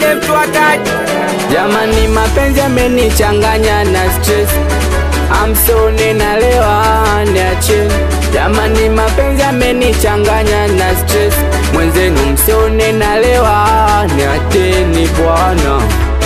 Yule mtu hataki. Jamani, mapenzi amenichanganya na stress, amsone nalewa, niacheni. Jamani, mapenzi amenichanganya na stress, mwenzenu msione nalewa, niacheni bwana.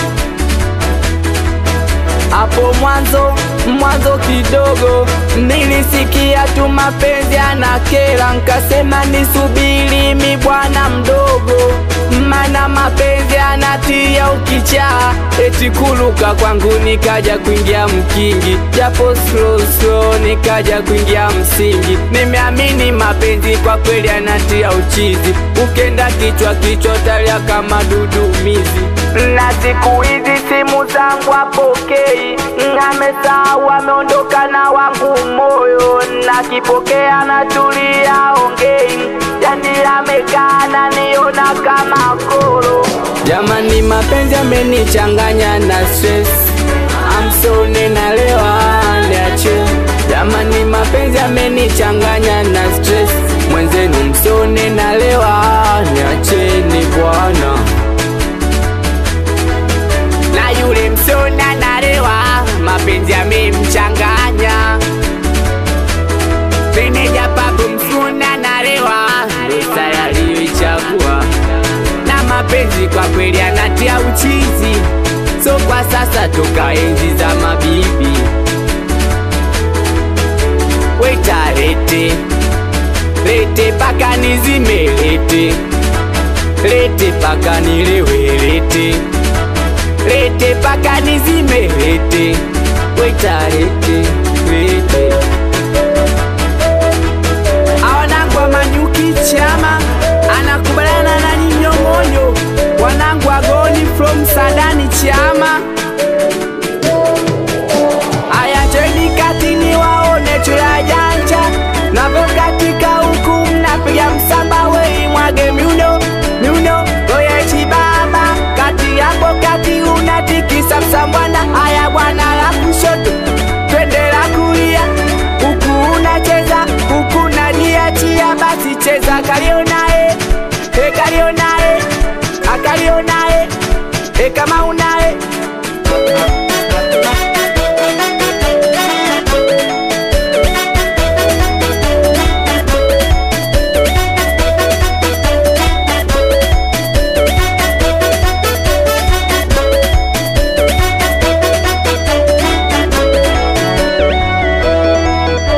Hapo mwanzo mwanzo kidogo nilisikia tu mapenzi anakera, nkasema nisubiri mi bwana mdogo, mana mapenzi anatia ukichaa, eti kuluka kwangu nikaja kuingia mkingi, japo slow slow nikaja kuingia msingi. Nimeamini mapenzi kwa kweli anatia uchizi, ukenda kichwa kichwa talia kama dudumizi na siku hizi simu zangu apokei, amesahau ameondoka na wangu moyo, nakipokea natulia ongei, yani amekaa naniona kama koro. Jamani, mapenzi amenichanganya na stress, amsone nalewa, niache. Jamani, mapenzi amenichanganya na stress, mwenzenu msone nalewa, niacheni bwana na yule msona nalewa, mapenzi yamemchanganya. Meneja papo msona nalewa, ndo yaliyoichagua na mapenzi kwa kweli anatia uchizi, so kwa sasa toka enzi za mabibi. Weta lete lete paka nizime lete lete paka nilewe lete lete paka nizime lete weta lete lete awanangu wa manyuki chama anakubaliana na ninyong'onyo wanangu agoni from sadani chama aya njeni kati ni waone chulajanja navokatika huku mnapiga msamba wei mwage miuno miuno oye chibaba kati yapo kati unatikisa msambwana aya bwana la kushoto twende la kulia huku unacheza huku naniachia basi cheza kalionae e kalionae akalionae e kama unae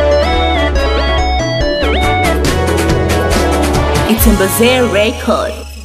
It's in Record.